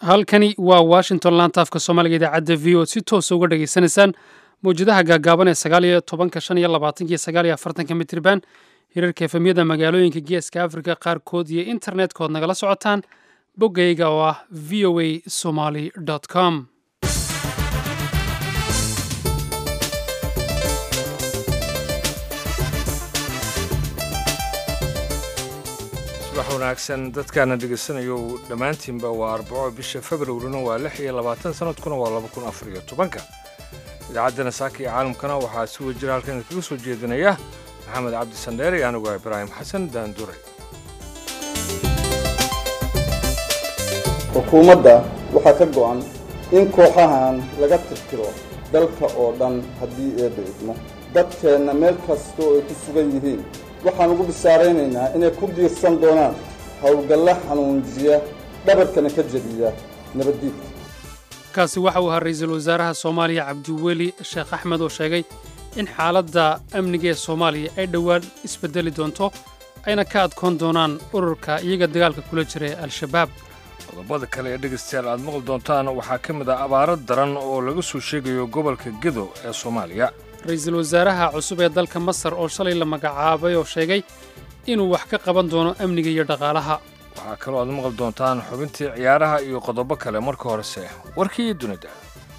halkani waa washington laanta afka soomaaliga idaacadda v o si toosa uga dhageysanaysaan mawjadaha gaagaaban ee sagaal iyo tobanka shan iyo labaatanka iyo sagaal iyo afartanka mitriban hirarka efemyada magaalooyinka geeska afrika qaarkood iyo internet-kood nagala socotaan boggayga oo ah v o a somaly com subax wanaagsan dadkaana dhegaysanayo dhammaantiinba waa arbaco bisha februarina waa lix iyo labaatan sanadkuna waa laba kun afar iyo tobanka idaacaddana saaka iyo caalamkana waxaa si wajira halkan kaga soo jeedinaya maxamed cabdi sandheer iyo anigu ibraahim xasan daanduray xukuumadda waxaa ka go'an in kooxahan laga tirtiro dalka oo dhan haddii eebba idmo dadkeenna meel kasta oo ay ku sugan yihiin waxaan ugu bishaaraynaynaa inay ku diirsan doonaan howlgalla xanuunjiya dhabarkana ka jebiya nabaddiidka kaasi waxa uu ahaa ra-iisul wasaaraha soomaaliya cabdiweli sheekh axmed oo sheegay in xaaladda amniga ee soomaaliya ay dhowaan isbedeli doonto ayna ka adkoon doonaan ururka iyaga dagaalka kula jira ee al-shabaab qodobada kale ee dhegaystayaal aad maqli doontaan waxaa ka mid ah abaaro daran oo laga soo sheegayo gobolka gedo ee soomaaliya ra-iisul wasaaraha cusub ee dalka masar oo shalay la magacaabay oo sheegay inuu wax ka qaban doono amniga iyo dhaqaalaha waxaa kaloo aad maqli doontaan xubintii ciyaaraha iyo qodobo kale marka horese warkii dunida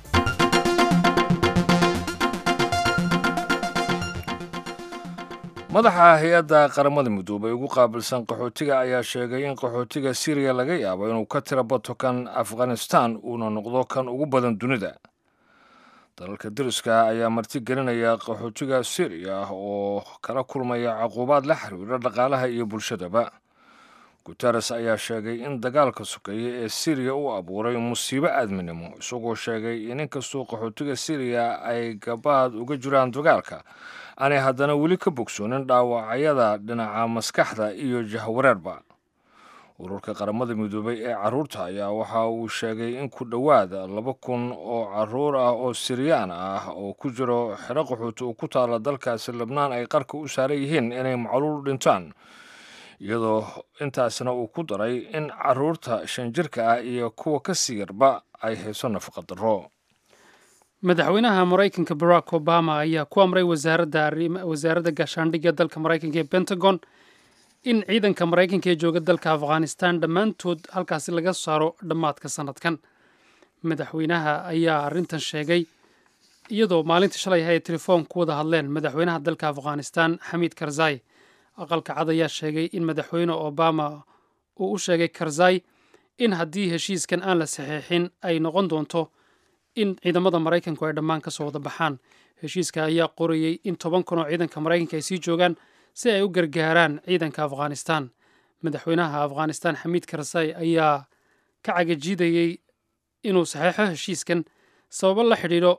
madaxa hay-adda qaramada midoobay ugu qaabilsan qaxootiga ayaa sheegay in qaxootiga siriya laga yaabo inuu ka tira bato kan afghanistan uuna noqdo kan ugu badan dunida dalalka dariska ayaa marti gelinaya qaxootiga siriya oo kala kulmaya caquubaad la xiriira dhaqaalaha iyo bulshadaba guteres ayaa sheegay in dagaalka sokeeye ee siriya uu abuuray musiibo aadminimo isagoo sheegay in inkastoo qaxootiga siriya ay gabaad uga jiraan dagaalka aanay haddana weli ka bogsoonin dhaawacyada dhinaca maskaxda iyo jahwareerba ururka qaramada midoobay ee carruurta ayaa waxa uu sheegay in ku dhowaad laba kun oo carruur ah oo siriyaan ah oo ku jiro xero qaxooti oo ku taala dalkaasi lebnaan ay qarka u saaran yihiin inay macluul dhintaan iyadoo intaasna uu ku daray in carruurta shan jirka ah iyo kuwa ka sii yarba ay hayso nafaqa darro madaxweynaha maraykanka barack obama ayaa ku amray wasaaradda gaashaandhigga dalka maraykanka ee pentagon in ciidanka maraykanka ee jooga dalka afghanistan dhammaantood halkaasi laga saaro dhammaadka sannadkan madaxweynaha ayaa arrintan sheegay iyadoo maalintii shalay ay telefoon ku wada hadleen madaxweynaha dalka afghanistan xamiid karzai aqalka cad ayaa sheegay in madaxweyne obama uu u sheegay karzai in haddii heshiiskan aan la saxiixin ay noqon doonto in ciidamada maraykanku ay dhammaan ka soo wada baxaan heshiiska ayaa qorayey in toban kun oo ciidanka maraykanka ay sii joogaan si ay u gargaaraan ciidanka afghanistan madaxweynaha afghanistan xamiid karzai ayaa ka cagajiidayey inuu saxeixo heshiiskan sababo la xidhiidho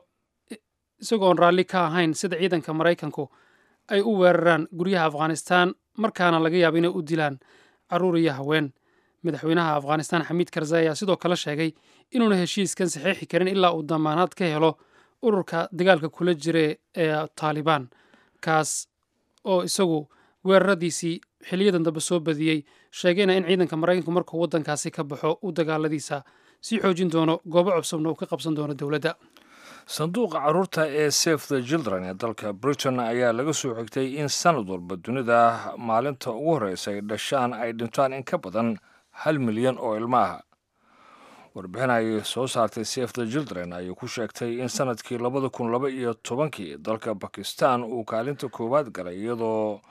isagoon raalli ka ahayn sida ciidanka maraykanku ay u weeraraan guryaha afghanistan markaana laga yaabo inay u dilaan carruur iyo haween madaxweynaha afghanistan xamiid karzai ayaa sidoo kale sheegay inuuna heshiiskan saxiixi karin ilaa uu damaanaad ka helo ururka dagaalka kula jira ee taalibaan kaas oo isagu weeraradiisii xiliyadan dambe soo badiyey sheegayna in ciidanka maraykanku markuu waddankaasi ka baxo uu dagaaladiisa sii xoojin doono goobo cusubna uu ka qabsan doono dowladda sanduuqa carruurta ee safe the children ee dalka britain ayaa laga soo xigtay in sanad walba dunida maalinta ugu horreysa ay dhashaan ay dhintaan in ka badan hal milyan oo ilmo ah warbixin ay soo saartay safe the children ayay ku sheegtay in sanadkii labada kun laba iyo tobankii dalka bakistan uu kaalinta koowaad galay iyadoo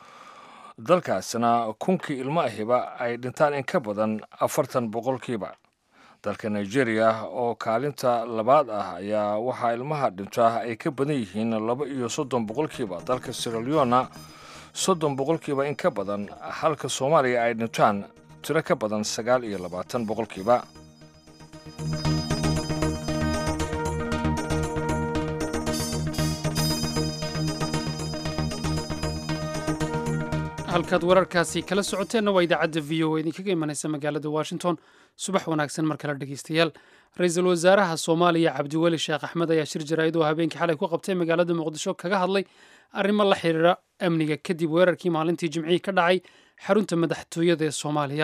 dalkaasina kunkii ilmo ahiba ay dhintaan in ka badan afartan boqolkiiba dalka nigeria oo kaalinta labaad ah ayaa waxaa ilmaha dhinta ay ka badan yihiin laba iyo soddon boqolkiiba dalka siraleona soddon boqolkiiba in ka badan halka soomaaliya ay dhintaan tiro ka badan sagaal iyo labaatan boqolkiiba halkaad wararkaasi kala socoteenna waa idaacadda v o idinkaga imanaysa magaalada washington subax wanaagsan mar kale dhegeystayaal ra-iisul wasaaraha soomaaliya cabdiweli sheekh axmed ayaa shir jaraa'id oo habeenkii xalay ku qabtay magaalada muqdisho kaga hadlay arrimo la xiriira amniga kadib weerarkii maalintii jimcihii ka dhacay xarunta madaxtooyada ee soomaaliya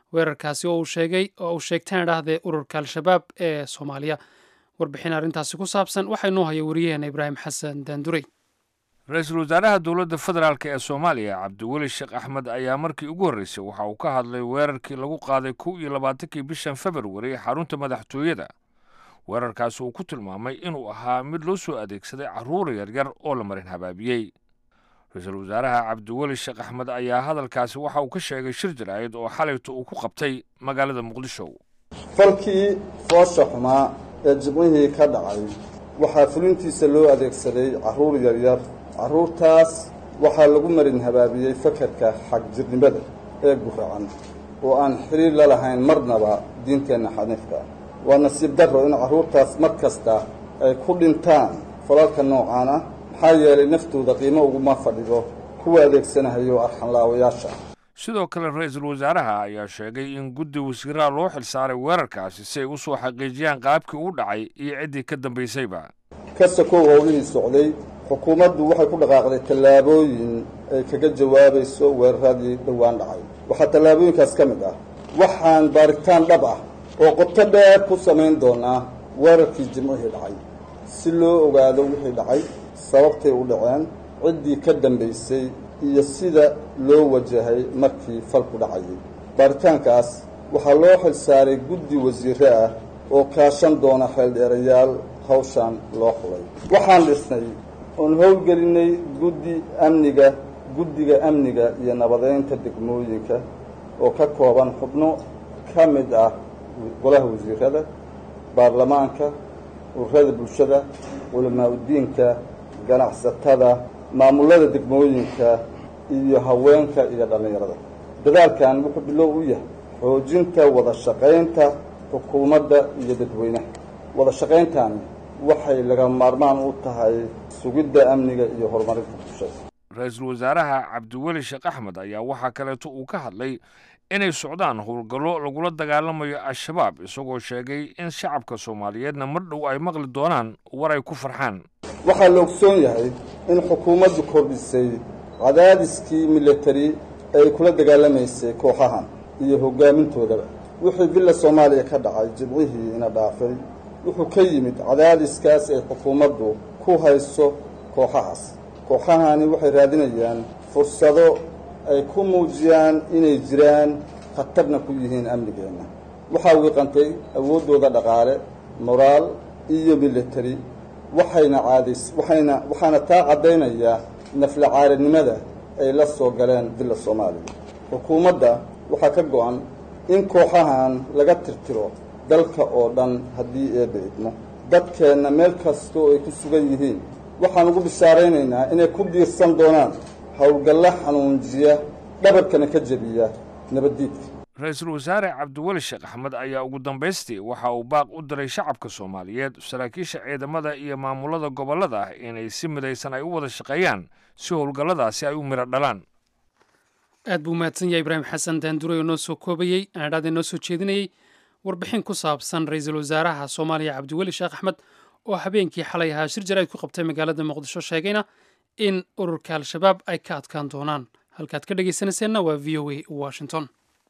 weerarkaasi oo uu sheegay oo uu sheegtaan idhaahdee ururka al-shabaab ee soomaaliya warbixin arrintaasi ku saabsan waxaa inoo haya wariyaheena ibraahim xasan daandurey ra-iisul wasaaraha dowladda federaalk ee soomaaliya cabdiweli sheekh axmed ayaa markii ugu horreysay waxa uu ka hadlay weerarkii lagu qaaday kow iyo labaatankii bishan februari xarunta madaxtooyada weerarkaasi uu ku tilmaamay inuu ahaa mid loo soo adeegsaday carruur yaryar oo la marin habaabiyey ra-iisul wasaaraha cabdiweli sheekh axmed ayaa hadalkaasi waxa uu ka sheegay shir jaraa'id oo xalayto uu ku qabtay magaalada muqdisho falkii foosha xumaa ee jimcihii ka dhacay waxaa fulintiisa loo adeegsaday carruur yaryar carruurtaas waxaa lagu marin habaabiyey fakarka xagjirnimada ee guracan oo aan xiriir la lahayn marnaba diinteenna xaniifka ah waa nasiib darro in carruurtaas mar kasta ay ku dhintaan falalka noocaan ah maxaa yeelay naftooda qiimo uguma fadhido kuwa adeegsanahayo arxanlaawayaasha sidoo kale ra-iisul wasaaraha ayaa sheegay in guddi wasiiraha loo xilsaaray weerarkaasi si ay u soo xaqiijiyaan qaabkii uu dhacay iyo ciddii ka dambaysayba ka sakow howlihii socday xukuumaddu waxay ku dhaqaaqday tallaabooyin ay kaga jawaabayso weeraradii dhowaan dhacay waxaa tallaabooyinkaas ka mid ah waxaan baaritaan dhab ah oo qoto dheer ku samayn doonaa weerarkii jimcihii dhacay si loo ogaado wixii dhacay sababtay u dhaceen ciddii ka dambaysay iyo sida loo wajahay markii falku dhacayay baaritaankaas waxaa loo xilsaaray guddi wasiire ah oo kaashan doona xeeldheerayaal hawshaan loo xulay waxaan dhisnay oon howlgelinay guddi amniga guddiga amniga iyo nabadeynta degmooyinka oo ka kooban xubno ka mid ah golaha wasiirada baarlamaanka ururada bulshada culamaa udiinka ganacsatada maamullada degmooyinka iyo haweenka iyo dhallinyarada dadaalkan wuxuu bilow u yahay xoojinta wada shaqaynta xukuumadda iyo dadweynaha wada shaqayntani waxay laga maarmaan u tahay sugidda amniga iyo horumarinta bulshada ra-iisul wasaaraha cabdiweli sheekh axmed ayaa waxaa kaleeto uu ka hadlay inay socdaan howlgallo lagula dagaalamayo al-shabaab isagoo sheegay in shacabka soomaaliyeedna mar dhow ay maqli doonaan war ay ku farxaan waxaa la ogsoon yahay in xukuumaddu kordhisay cadaadiskii militari ee ay kula dagaalamaysay kooxahan iyo hoggaamintoodaba wixii villa soomaaliya ka dhacay jimcihii ina dhaafay wuxuu ka yimid cadaadiskaas ay xukuumaddu ku hayso kooxahaas kooxahani waxay raadinayaan fursado ay ku muujiyaan inay jiraan khatarna ku yihiin amnigeenna waxaa wiiqantay awooddooda dhaqaale moraal iyo militari waxayna caadays waxayna waxaana taa caddaynayaa nafla caalinimada ay la soo galeen villa soomaaliya xukuumadda waxaa ka go-an in kooxahan laga tirtiro dalka oo dhan haddii eebba idmo dadkeenna meel kasta oo ay ku sugan yihiin waxaan ugu bishaaraynaynaa inay ku diirsan doonaan howlgalla xanuunjiya dhabarkana ka jebiya nabaddiidka ra-iisul wasaare cabdiweli sheekh axmed ayaa ugu dambaystii waxa uu baaq u diray shacabka soomaaliyeed saraakiisha ciidamada iyo maamulada gobollada ah inay si midaysan ay u wada shaqeeyaan si howlgalladaasi ay u midho dhalaan aad buu mahadsan yahay ibraahim xasan daanduray oo noo soo koobayey aadhaada noo soo jeedinayey warbixin ku saabsan ra-iisul wasaaraha soomaaliya cabdiweli sheekh axmed oo habeenkii xalay ahaa shir jarayd ku qabtay magaalada muqdisho sheegayna in ururka al-shabaab ay ka adkaan doonaan halkaad ka dhegaysanayseena waa v o a washington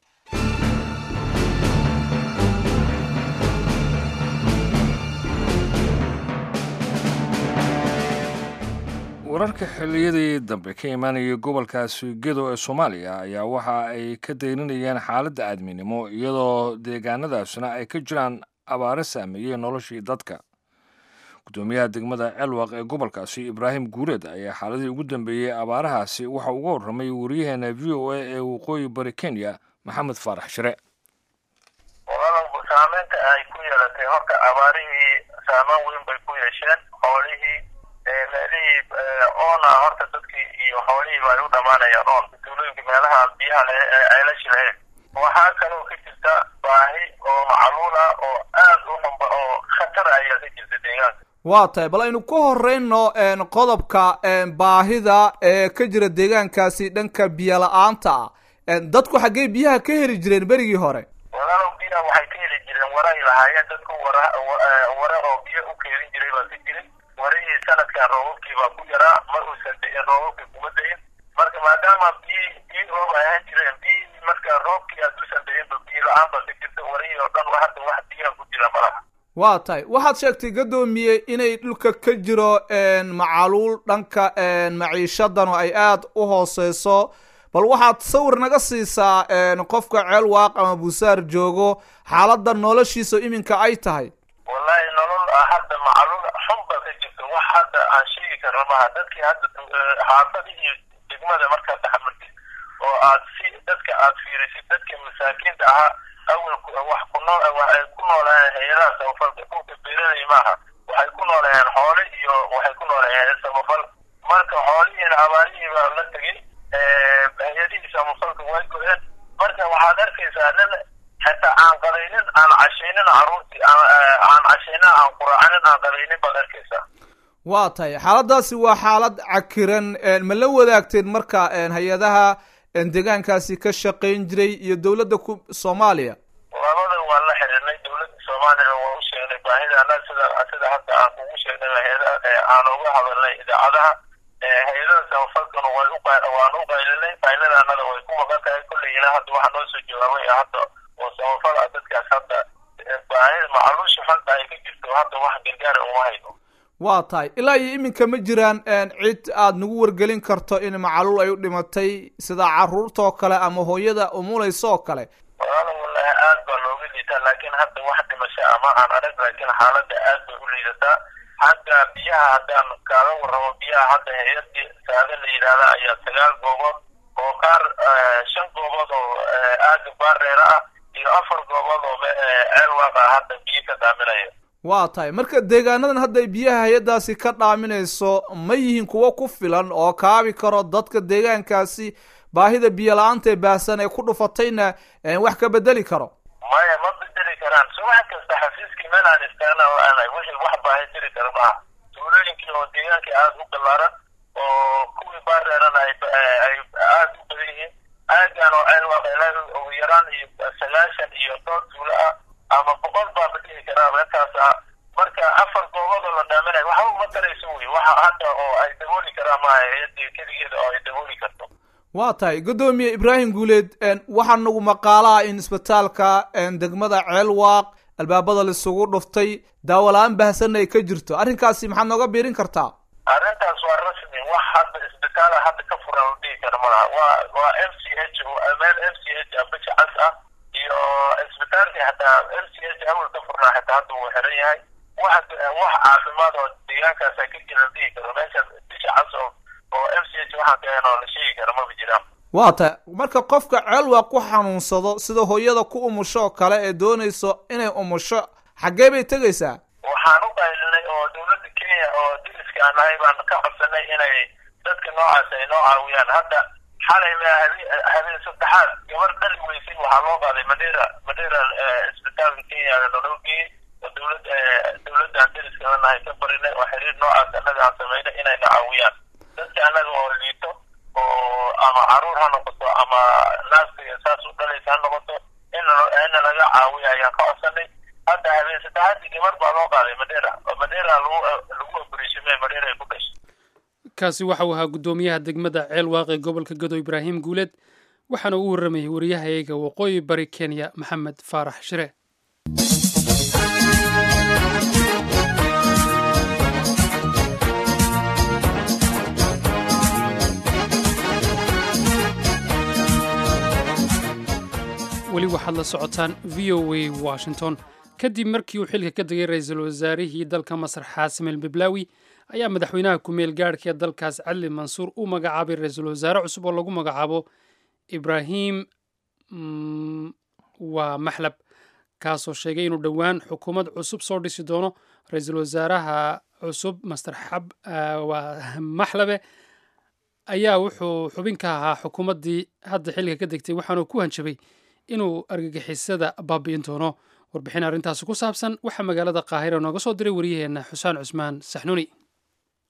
wararka xilliyadii dambe ka imaanayay gobolkaasi gedo ee soomaaliya ayaa waxa ay ka dayninayeen xaaladda aadminimo iyadoo deegaanadaasna ay ka jiraan abaaro saameeyey noloshii dadka gudoomiyaha degmada celwaq ee gobolkaasi ibraahim guureed ayaa xaaladii ugu dambeeyey abaarahaasi waxa uga warramay wariyaheena v o a ee waqooyi bari kenya maxamed faarax shire walaalow saameynta ay ku yeelatay horta abaarihii saameyn weyn bay ku yeesheen xoolihii meelihii oona horta dadkii iyo xoolihiiba ay u dhammaanayaan oon tuulooyinka meelaha biyaha leh ee aylashi lahayn waxaa kaloo ka jirta baahi oo macluula oo aad u xunba oo khatar ayaa ka jirta deegaanka waa tahay bal aynu ka horeyno qodobka baahida ee ka jira deegaankaasi dhanka biyo la-aanta ah dadku xaggee biyaha ka heli jireen berigii hore walaalow biyaha waxay ka heli jireen wara ay lahaayeen dadku wara wara oo biyo u keelin jiray baa ka jiray warihii sanadkan roobabkii baa ku yaraa mar uusan da-in roobabkii kuma da-in marka maadaama biyi biyi roob ay ahaan jireen biyihii marka roobkii hadduusan da-inba biyi la-aan ba ka jirta warihii oo dhan hadda wax biyaha ku jira malaha waa tahay waxaad sheegtay gadoomiye inay dhulka ka jiro macaluul dhanka maciishadan oo ay aada u hooseyso bal waxaad sawir naga siisaa qofka ceel waaq ama busaar joogo xaaladda noloshiisa iminka ay tahay wallahi nolol hadda macaluul xun ba ka jirta wax hadda aan sheegi karna maha dadkii hadda xaafadihii degmada markaad taxamultid oo aad si dadka aad fiirisid dadka masaakiinta ahaa awalku wax ku nool waxay ku noolayeen hay-adaha samafalka dhulka beeranaya maaha waxay ku noolayeen xoole iyo waxay ku noolayeen samafal marka xoolihiina abaarihii baa la tegey hay-adihii samafalka way go-een marka waxaad arkaysaa nin xitaa aan qalaynin aan cashaynin caruurtii aan cashaynin aan quraacanin aan qalaynin baad arkaysaa waa tahay xaaladaasi waa xaalad cakiran ma la wadaagteen marka hay-adaha deegaankaasi ka shaqayn jiray iyo dowladda ku soomaaliya labada waan la xiriirnay dowladda soomaaliya waan u sheegnay baahidana sida sida hadda aan kugu sheegnay hay-ada aan uga hadalnay idaacadaha hay-adaha samafalkana way u waan u qaylinay qaylidaanada way ku maqan tahay kolley ilaa hadda waxaa noo soo jawaabay hadda oo samafal ah dadkaas hadda baahida macaluusha xunta ay ka jirto hadda wax gargaara uma hayno waa tahay ilaa iyo iminka ma jiraan cid aad nagu wargelin karto in macaluul ay u dhimatay sida caruurta oo kale ama hooyada umulaysa oo kale walaala wallahi aad baa looga liitaa laakiin hadda wax dhimasho ama aan arag laakiin xaaladda aad bay u liidataa hadda biyaha haddaan kaaga warramo biyaha hadda hay-adii saada la yidhaahda ayaa sagaal goobood oo qaar shan goobood oo aaga baareera ah iyo afar goobood oo ceel waaqa hadda biyo ka daaminaya waa tahay marka deegaanadan hadda biyaha hay-addaasi ka dhaaminayso ma yihiin kuwo ku filan oo kaabi karo dadka deegaankaasi baahida biyo la-aanta ee baahsan ee ku dhufatayna wax ka bedeli karo maya ma bedeli karaan subax kasta xafiiskii meel aan istaagna la-aanay wixii wax baahi jiri kara maaha tuulooyinkii oo deegaankii aada u ballaaran oo kuwii baareerana ay ay aada u badan yihiin aagaan oo ceel waaqeelaa ugu yaraan iyo sagaashan iyo dhowr tuulo ah ama boqol baa ma dhihi karaa intaas ah marka afar goobood oo la dhaaminayo waxba uma tarayso wey waxa hadda oo ay dabooli karaan maaha hay-adii keligeeda oo ay dabooli karto waa tahay guddoomiye ibraahim guuleed waxaa nagu maqaalaha in isbitaalka degmada ceel waaq albaabada laisugu dhuftay daawola-aan baahsanna ay ka jirto arrinkaasi maxaad nooga biirin kartaa arrintaas waa rasmi wax hadda isbitaala hadda ka furan la dhihi kara malaha waa waa m c h meel m c h bisha cas ah iyo isbitaalkii hataa m c h awal ka furnaa xitaa hadda wuu xiran yahay wax wax caafimaad oo deegaankaasa ka jira la dhihi karo meesha bisha cas oo oo m c h waxaan ka oo la sheegi kara maba jiraan waa tahay marka qofka ceelwaa ku xanuunsado sida hooyada ku umusho oo kale ee doonayso inay umusho xaggee bay tegaysaa waxaan u qaylinay oo dowladda kenya oo diriska aan nahay baan ka codsanay inay dadka noocaas ay noo caawiyaan hadda xalay ma habeen saddexaad gabar dhali weysay waxaa loo qaaday madera madera isbitaalka kenya naloo geeyey oo dowlad dowladaan diriska la nahay ka barinay oo xiriir noocaas annaga aan samaynay inayna caawiyaan dadka annaga oo liito oo ama caruur ha noqoto ama naaska saas u dhalaysa ha noqoto in ina laga caawiya ayaan ka codsanay hadda habeen saddexaadii gabar baa loo qaaday madera oo madera lagu lagu operatione madera ay ku dhashay kaasi waxa uu ahaa guddoomiyaha degmada ceel waaqe gobolka gado ibraahim guuleed waxaana uu warramayay wariyahayaga waqooyi bari kenya maxamed faarax shire weli waxaad la socotaan v o a washington kadib markii uu xilka ka degay ra-iisul wasaarihii dalka masar xaasim el biblaawi ayaa madaxweynaha ku-meel gaadhka ee dalkaas cadli mansuur u magacaabay ra-iisul wasaare cusub oo lagu magacaabo ibraahim waa maxlab kaasoo sheegay inuu dhowaan xukuumad cusub soo dhisi doono ra-iisul wasaaraha cusub master xab waa maxlabe ayaa wuxuu xubin ka ahaa xukuumaddii hadda xilliga ka degtay waxaanuu ku hanjabay inuu argagixisada baabi'in doono warbixin arrintaasi ku saabsan waxaa magaalada qaahira nooga soo diray wariyaheenna xusaan cusmaan saxnuuni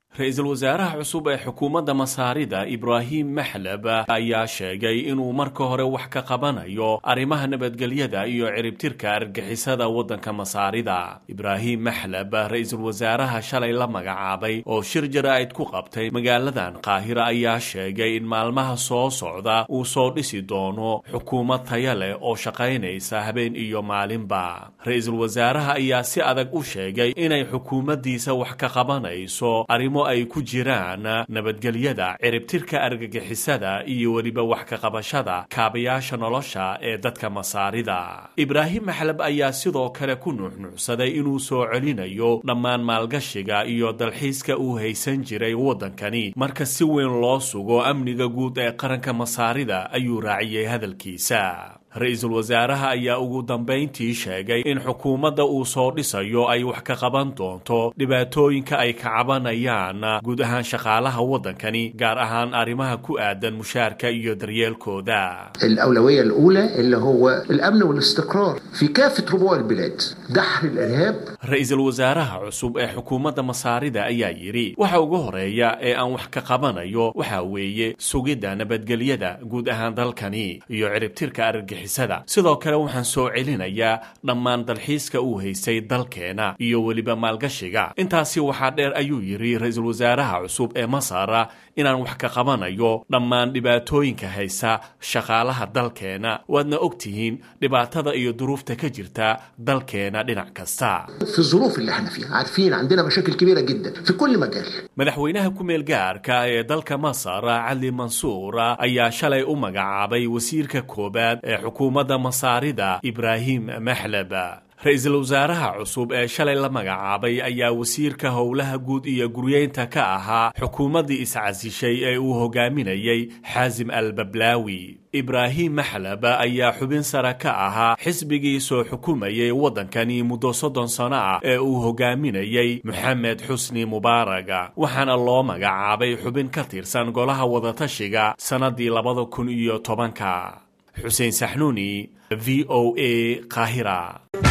ra-iisul wasaaraha cusub ee xukuumadda masaarida ibraahim maxlab ayaa sheegay inuu marka hore wax ka qabanayo arrimaha nabadgelyada iyo ciribtirka argixisada waddanka masaarida ibraahim maxlab ra-iisul wasaaraha shalay la magacaabay oo shir jaraa'id ku qabtay magaaladan qaahira ayaa sheegay in maalmaha soo socda uu soo dhisi doono xukuumad taya leh oo shaqaynaysa habeen iyo maalinba ra-iisul wasaaraha ayaa si adag u sheegay inay xukuumaddiisa wax ka qabanayso arrimo ay ku jiraan nabadgelyada ciribtirka argagixisada iyo weliba wax ka qabashada kaabayaasha nolosha ee dadka masaarida ibraahim maxlab ayaa sidoo kale ku nuuxnuucsaday inuu soo celinayo dhammaan maalgashiga iyo dalxiiska uu haysan jiray waddankani marka si weyn loo sugo amniga guud ee qaranka masaarida ayuu raaciyey hadalkiisa ra-iisul wasaaraha ayaa ugu dambayntii sheegay in xukuumadda uu soo dhisayo ay wax ka qaban doonto dhibaatooyinka ay ka cabanayaan guud ahaan shaqaalaha waddankani gaar ahaan arrimaha ku aadan mushaarka iyo daryeelkooda الأولوية الأولى اللي هو الأمن والاستقرار في كافة ربوع البلاد دحر الإرهاب ra-iisul wasaaraha cusub ee xukuumadda masaarida ayaa yidhi waxa ugu horeeya ee aan wax ka qabanayo waxa weeye sugidda nabadgelyada guud ahaan dalkani iyo ciribtirka argagixisada sidoo kale waxaan soo celinayaa dhammaan dalxiiska uu haystay dalkeena iyo weliba maalgashiga intaasi waxaa dheer ayuu yidhi ra-iisul wasaaraha cusub ee masar inaan wax ka qabanayo dhammaan dhibaatooyinka haysa shaqaalaha dalkeena waadna ogtihiin dhibaatada iyo duruufta ka jirta dalkeena dhinac kasta في الظروف اللي احنا فيها عارفين عندنا مشاكل كبيرة جدا في كل مجال madaxweynaha ku-meel gaarka ee dalka masar cali mansuur ayaa shalay u magacaabay wasiirka koowaad ee xukuumadda masaarida ibraahim maxlab ra-iisul wasaaraha cusub ee shalay la magacaabay ayaa wasiirka howlaha guud iyo guryeynta ka ahaa xukuumaddii iscasishay ee uu hogaaminayey xaasim al bablaawi ibraahim maxlab ayaa xubin sare ka ahaa xisbigii soo xukumayay waddankani muddo soddon sano ah ee uu hogaaminayey moxamed xusni mubaaraga waxaana loo magacaabay xubin ka tirsan golaha wadatashiga sannadii labada kun iyo tobanka xuseen saxnuuni v o a qaahira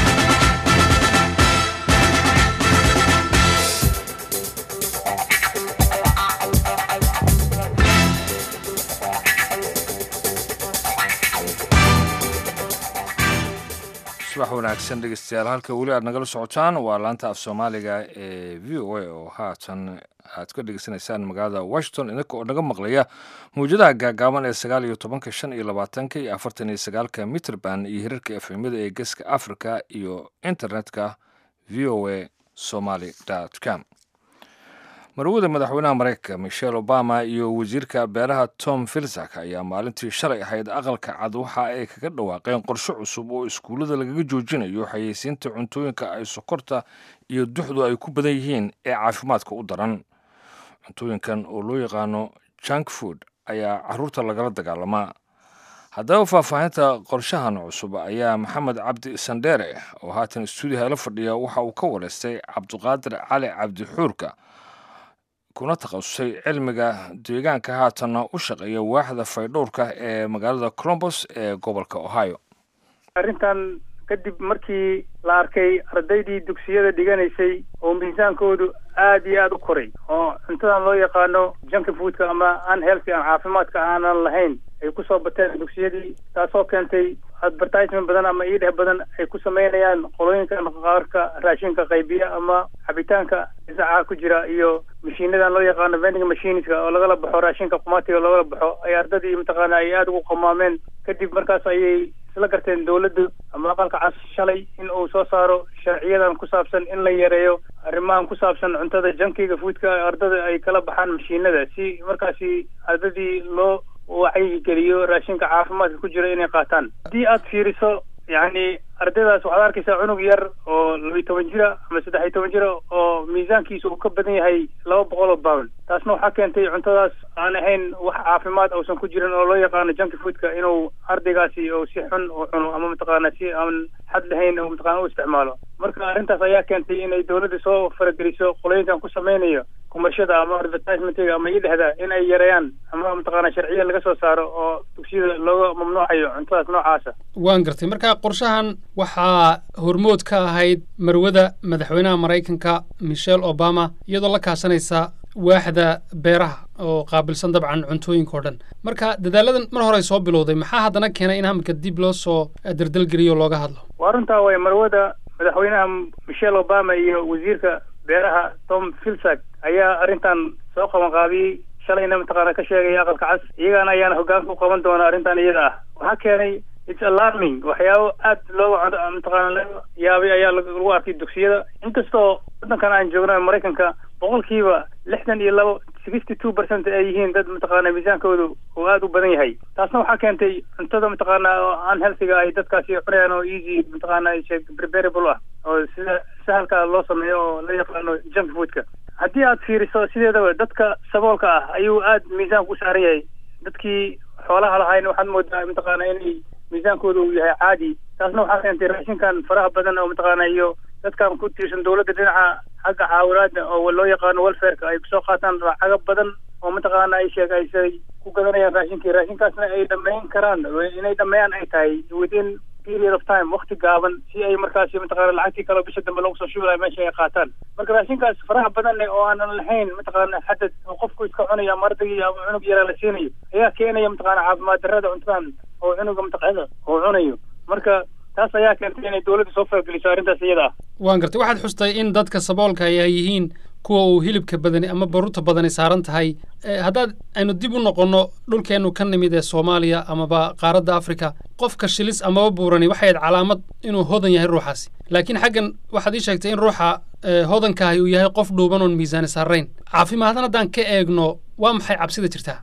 subax wanaagsan dhegeystayaal halka weli aad nagala socotaan waa laanta af soomaaliga ee v o a oo haatan aad ka dhegeysanaysaan magaalada washington idinka oo naga maqlaya mawjadaha gaagaaban ee sagaal iyo tobanka shan iyo labaatanka iyo afartan iyo sagaalka mitrband iyo hirarka efemyada ee geeska africa iyo internetka v o a somaly com marwada madaxweynaha mareykanka michelle obama iyo wasiirka beeraha tom filsak ayaa maalintii shalay ahayd aqalka cad waxa ay kaga dhawaaqeen qorshe cusub oo iskuullada lagaga joojinayo xayeysiinta cuntooyinka ay sokorta iyo duxdu ay ku badan yihiin ee caafimaadka u daran cuntooyinkan oo loo yaqaano junk food ayaa caruurta lagala dagaalamaa haddaba faahfaahinta qorshahan cusub ayaa maxamed cabdi sandheere oo haatan stuudiyaha la fadhiya waxa uu ka wareystay cabdiqaadir cali cabdi xuurka kuna takhasusay cilmiga deegaanka haatanna u shaqeeya waaxda faydhowrka ee magaalada colombos ee gobolka ohio arrintan kadib markii la arkay ardaydii dugsiyada dhiganaysay oo miisaankoodu aad iyo aada u koray oo cuntadan loo yaqaano junki foodka ama unhealthy aan caafimaadka aanan lahayn ay kusoo bateen dugsiyadii taasoo keentay advertisement badan ama iidheh badan ay ku sameynayaan qolooyinkan qaarka raashinka qaybiya ama cabitaanka isaca ku jira iyo mashiinadan loo yaqaano vending machineska oo lagala baxo raashinka qumaatiga loogala baxo ay ardadii mataqaana ay aada ugu qamaameen kadib markaas ayay isla garteen dawladdu ama aqalka cas shalay in uu soo saaro sharciyadan ku saabsan in la yareeyo arrimahan ku saabsan cuntada jankiga foodka ardada ay kala baxaan mashiinada si markaasi ardadii loo wacyigeliyo raashinka caafimaadka ku jira inay qaataan haddii aad fiiriso yacni ardaydaas waxaad arkaysaa cunug yar oo labiyi toban jira ama saddex iyo toban jira oo miisaankiisa uu ka badan yahay laba boqol oo pound taasna waxaa keentay cuntadaas aan ahayn wax caafimaad uusan ku jirin oo loo yaqaano junki foodka inuu ardaygaasi uu si xun u cuno ama mataqaana si aan xad lahayn oo mataqana u isticmaalo marka arrintaas ayaa keentay inay dawladda soo farageliso qolooyinkan ku samaynayo kumashada ama advertisementiga ama idhahda in ay yareeyaan ama mataqaana sharciya laga soo saaro oo dugsiyada looga mamnuucayo cuntadaas noocaasa waan gartay marka qorshahan waxaa hormood ka ahayd marwada madaxweynaha maraykanka michelle obama iyadoo la kaashanaysa waaxda beeraha oo qaabilsan dabcan cuntooyinka oo dhan marka dadaaladan mar hore ay soo bilowday maxaa haddana keenay in hamka dib loo soo dardalgeliyo o looga hadlo waa runtaa way marwada madaxweynaha michelle obama iyo wasiirka beeraha tom filsak ayaa arrintan soo qabanqaabiyey shalayna mataqaana ka sheegaya aqalka cas iyagana ayaana hogaanka u qaban doona arrintan iyada ah waxaa keenay its alarming waxyaabo aad looga mataqaana laga yaabay ayaa lagu arkay dugsiyada inkastoo waddankan aan joogno maraykanka boqolkiiba lixdan iyo labo sixty two percent ay yihiin dad mataqaana miisaankoodu oo aada u badan yahay taasna waxaa keentay cuntada mataqaana oo aan healthiga ay dadkaasi cunayaan oo easy mataqaana preparable ah oo sida sahalka loo sameeyo oo la yaqaano junk foodka haddii aad fiiriso sideedaba dadka saboolka ah ayuu aad miisaanku u saaran yahay dadkii xoolaha lahayn waxaad moodaa mataqaana inay miisaankooda uu yahay caadi taasna waxaa keentay raashinkan faraha badan oo mataqaana iyo dadkan ku tiirsan dawladda dhinaca xagga caawinaada oo loo yaqaano welfareka ay kusoo qaataan lacago badan oo mataqaana ay sheeg aysay ku gadanayaan raashinkii raashinkaasna ay dhameyn karaan inay dhameeyaan ay tahay within period of time wakti gaaban si ay markaasi mataqaana lacagtii kaleo bisha dambe lagu soo shubi lahay meesha ay qaataan marka raashinkaas faraha badan oo aanan lahayn mataqaana xadad oo qofku iska cunayo ama ardaygii ama cunug yaraa la siinayo ayaa keenaya mataqaana caafimaad darrada cuntadan oo cunuga mataqaana oo cunayo marka taas ayaa keentay inay dawladda soo fargeliso arrintaas iyada ah waan gartay waxaad xustay in dadka saboolka ay yihiin kuwa uu hilibka badani ama baruurta badani saaran tahay haddaad aynu dib u noqonno dhulkeennu ka nimid ee soomaaliya amaba qaaradda afrika qofka shilis amaba buurani waxay ahayd calaamad inuu hodan yahay ruuxaasi laakiin xaggan waxaad ii sheegtay in ruuxa hodankaahi uu yahay qof dhuuban oon miisaani saarayn caafimaadna haddaan ka eegno waa maxay cabsida jirtaa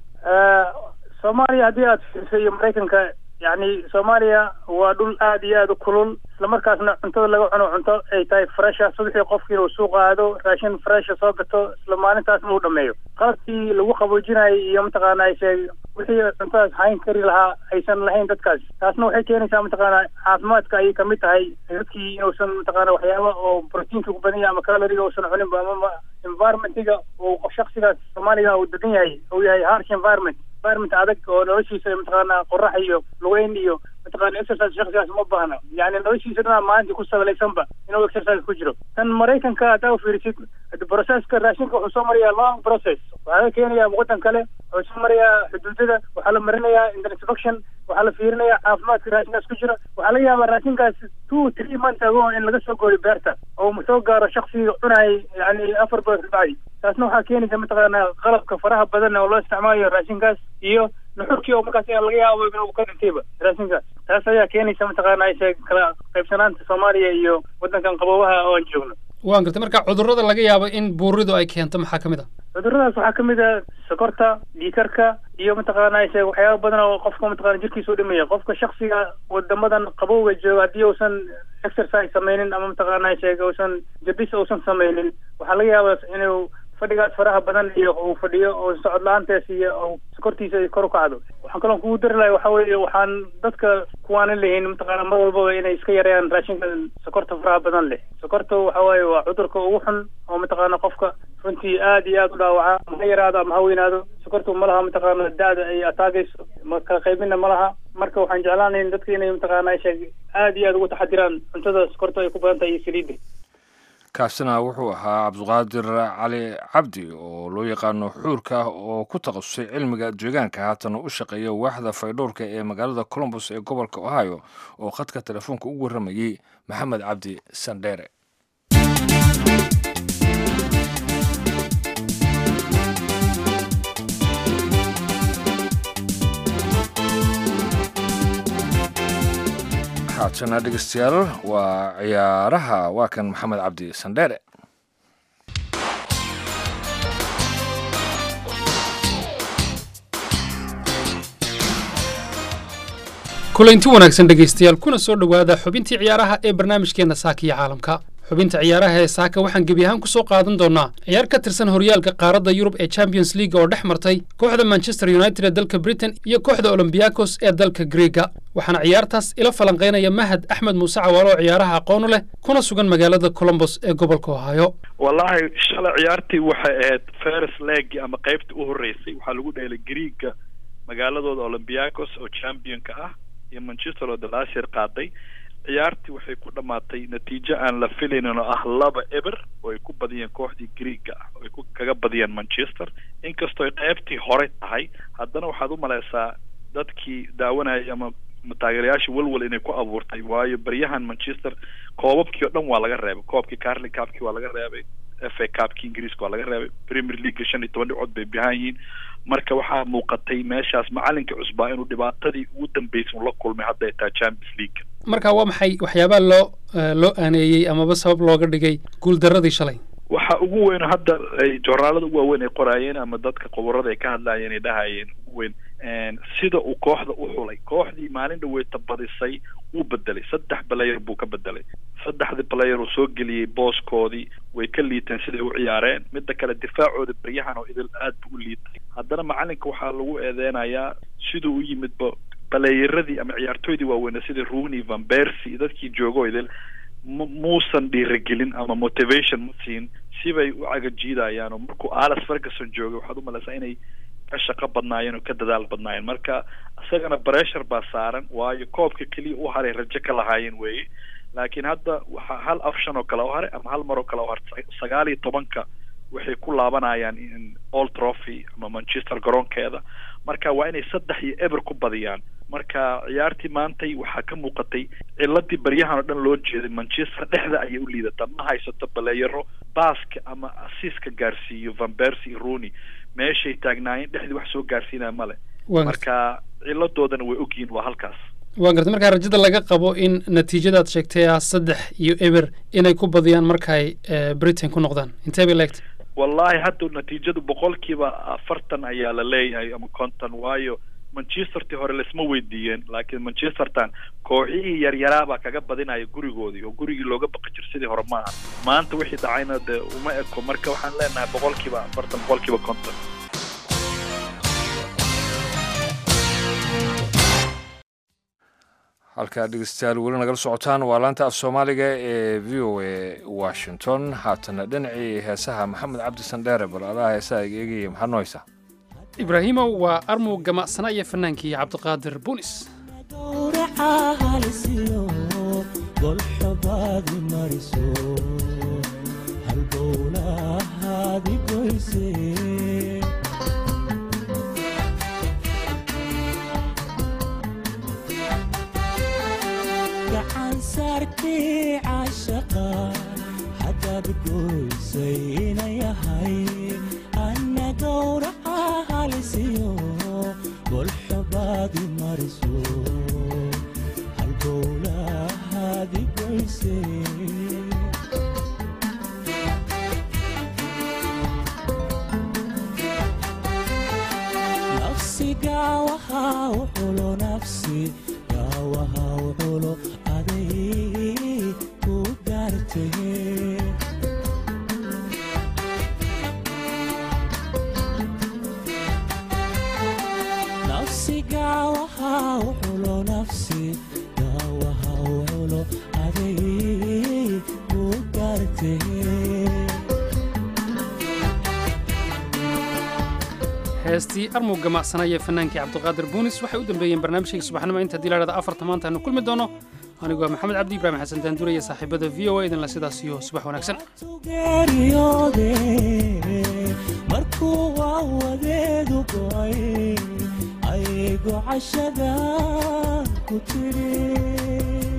soomaaliya haddii aad fiiriso iyo maraykanka yacni soomaaliya waa dhul aad iyo aad u kulul islamarkaasna cuntada laga cuno cunto ay tahay fresha subaxii qofkii uu suuq aado raashin fresha soo gato isla maalintaasna uu dhameeyo qalabkii lagu qaboojinayay iyo mataqaana ay sheeg wixii cuntadaas hayn kari lahaa aysan lahayn dadkaas taasna waxay keenaysaa mataqaana caafimaadka ayay kamid tahay dadkii inuusan mataqaana waxyaaba oo proteinka ku badan yahay ama caloriga uusan cuninba ama environmentiga uu shaksigaas soomaaliga uu degan yahay uu yahay harsh environment environment adag oo noloshiisa mataqaana qorax iyo lugeyn iyo mataqaana exercise shaksigaas uma baahna yani noloshiisa dhanaa maalintii ku sabalaysanba inuu exercise ku jiro tan maraykanka haddaa u fiirisid processka raashinka wuxuu soo marayaa long process waxaa laga keenayaa waddan kale wuxuu soo marayaa xuduudada waxaa la marinayaa inspection waxaa la fiirinayaa caafimaadka raashinkaas ku jira waxaa laga yaabaa raashinkaas two three months ago in laga soo gooyo beerta oo soo gaaro shaksiga cunayay yani afar bilood kabacdi taasna waxaa keenaysa mataqaana qalabka faraha badan oo loo isticmaalayo raashinkaas iyo nuxurkii oo markaas laga yaabo inuu ka dhintayba raashinkaas taas ayaa keenaysa mataqaana ay sheeg kala qaybsanaanta soomaaliya iyo waddankan qaboobaha oo aan joogno waan gartay marka cudurrada laga yaabo in buuridu ay keento maxaa ka mid a cudurradaas waxaa kamid a sokorta dhiikarka iyo mataqaana ay sheeg waxyaaba badan oo qofka mataqana jirkiisa u dhimaya qofka shaksiga wadamadan qabowga jooga haddii uusan exercise sameynin ama mataqaana ay sheeg uusan jabis uusan sameynin waxaa laga yaabaa inuu fadhigaas faraha badan iyo uu fadhiyo oo socod la-aantees iyo oo sokortiisa ay kor u kacdo waxaan kaloo kugu dari lahay waxa weeye waxaan dadka kuwaanan lehayn mataqaana mar walbaba inay iska yareeyaan raashinka sokorta faraha badan leh sokorta waxa waaye waa cudurka ugu xun oo mataqaana qofka runtii aad iyo aad u dhaawaca ma ha yaraado ama ha weynaado sokortu ma laha mataqaana da-da ay ataagayso ma kala qaybina ma laha marka waxaan jeclaanayn dadka inay mataqaana sheeg aad iyo aad ugu taxadiraan cuntada sokorta ay ku badan tahay iyo saliidda kaasina wuxuu ahaa cabdiqaadir cali cabdi oo loo yaqaano xuurka oo ku takhasusay cilmiga deegaanka haatana u shaqeeya waaxda faydhowrka ee magaalada colombos ee gobolka ohio oo khadka telefoonka ugu warramayey maxamed cabdi sandheere haatana dhegeystayaal waa ciyaaraha waa kan maxamed cabdi sandheere kulanti wanaagsan dhegaystayaal kuna soo dhowaada xubintii ciyaaraha ee barnaamijkeenna saaka iyo caalamka xubinta ciyaaraha ee saaka waxaan gebi ahaan ku soo qaadan doonnaa ciyaar ka tirsan horyaalka qaaradda yurub ee champions league oo dhex martay kooxda manchester united ee dalka britain iyo kooxda olombiakos ee dalka greega waxaana ciyaartaas ila falanqaynaya mahad axmed muuse cawaalo oo ciyaaraha aqoonu leh kuna sugan magaalada colombos ee gobolka ohaayo wallahi shalay ciyaartii waxay ahayd first leg ama qaybta u horreysay waxaa lagu dheelay greega magaaladooda olombiakos oo championka ah iyo manchester oo dalaashir qaaday ciyaartii waxay ku dhammaatay natiijo aan la filaynin oo ah laba eber oo ay ku badiyeen kooxdii greega ah oo ay ku kaga badiyeen manchester inkastoo ay qeybtii hore tahay haddana waxaad u malaysaa dadkii daawanayay ama taageerayaashii walwal inay ku abuurtay waayo baryahan manchester koobabkii oo dhan waa laga reebay koobkii carling cupkii waa laga reebay f a cupkii ingiriiska waa laga reebay premier league shan iyo toban dhibcood bay bihaan yihiin marka waxaa muuqatay meeshaas macalinka cusbaa inuu dhibaatadii ugu dambeysay uu la kulmay hadda ay tahay champions league marka waa maxay waxyaabaha loo loo aaneeyey amaba sabab looga dhigay guuldaradii shalay waxa ugu weyn hadda ay joornaalada ugu waaweyn ay qoraayeen ama dadka qoborada ay ka hadlaayeen ay dhahayeen ugu weyn sida uu kooxda u xulay kooxdii maalin dhaweyta badisay wuu bedelay saddex player buu ka bedelay saddexdii player uu soo geliyey booskoodii way ka liiteen siday u ciyaareen midda kale difaacooda baryahan oo idil aad buu u liitay haddana macalinka waxaa lagu eedeynayaa siduu u yimidba balayeradii ama ciyaartooydii waaweynaa sida rooney van bercy dadkii joogo idil muusan dhiiragelin ama motivation ma siin sibay u cagajiidayaan oo markuu alice ferguson joogay waxaad u malaysaa inay ka shaqo badnaayeen oo ka dadaal badnaayeen marka isagana pressure baa saaran waayo koobka keliya u haray rajo ka lahaayeen weeye laakiin hadda waxaa hal option oo kale u haray ama hal mar oo kale u haray sagaal iyo tobanka waxay ku laabanayaan all trophy ama manchester garoonkeeda marka waa inay saddex iyo eber ku badiyaan marka ciyaartii maantay waxaa ka muuqatay ciladii baryahan oo dhan loo jeeday manchester dhexda ayay u liidataa ma haysato baleeyaro baaska ama asiiska gaarsiiyo van bercy iyo rooney meeshay taagnaayeen dhexdii wax soo gaarsiinaya male marka ciladoodana way ogyihiin waa halkaas waa gartay markaa rajada laga qabo in natiijadaad sheegtay ah saddex iyo eber inay ku badiyaan markaay britain ku noqdaan intee bay leegtay wallahi hadda natiijadu boqolkiiba afartan ayaa la leeyahay ama konton waayo manchestertii hore laisma weydiiyeen laakiin manchestertan kooxihii yaryaraabaa kaga badinaya gurigoodii oo gurigii looga baqi jir sidii hore maaha maanta wixii dhacayna dee uma eko marka waxaan leenahay boqolkiiba afartan boqolkiiba konton halkaa dhegeystayaal weli nagala socotaan waa laanta af soomaaliga ee v o a washington haatana dhinacii heesaha maxamed cabdi sandheere bal adaa heesaha eegaya maxaa noo haysaa ibraahimow waa armug gamacsana iyo fannaankii cabdiqaadir bunis hadaad goysay ina yahay ana gowraca halisiyo golxobaadi mariso halbowlahaadi goyse nafsi gaawaha uxulo nafsi gaawaha uxulo aday ku gaartee nafsi gaawaha uxulo nafsi gaawaha uxulo aday ku gaartee heestii armug gamacsana iyo fannaankii cabdiqaadir buunis waxay u dambeeyeen barnaamijkayga subaxnimo inta hadii lahahda afarta maanta aanu kulmi doono anigu waa maxamed cabdi ibraahim xasan daanduur iyo saaxiibada v o a idinla sidaas iyo subax wanaagsan geeriyoode markuu waawadeedu go'ay aygo cashada ku tiri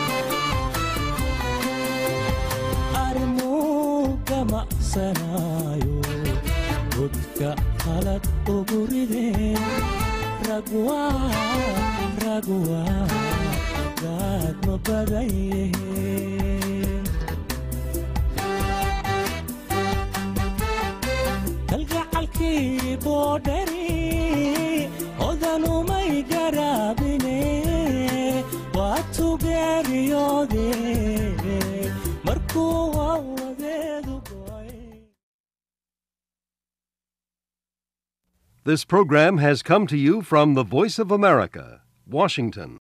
armuu gamacsanaayo godka qalad ugu rideen ragwa ragwa gaad ma badan yihiin kalgacalkii boodhari odanumay garaabine waa tugeeriyoode markuu waawadeedu This program has come to you from the Voice of America, Washington.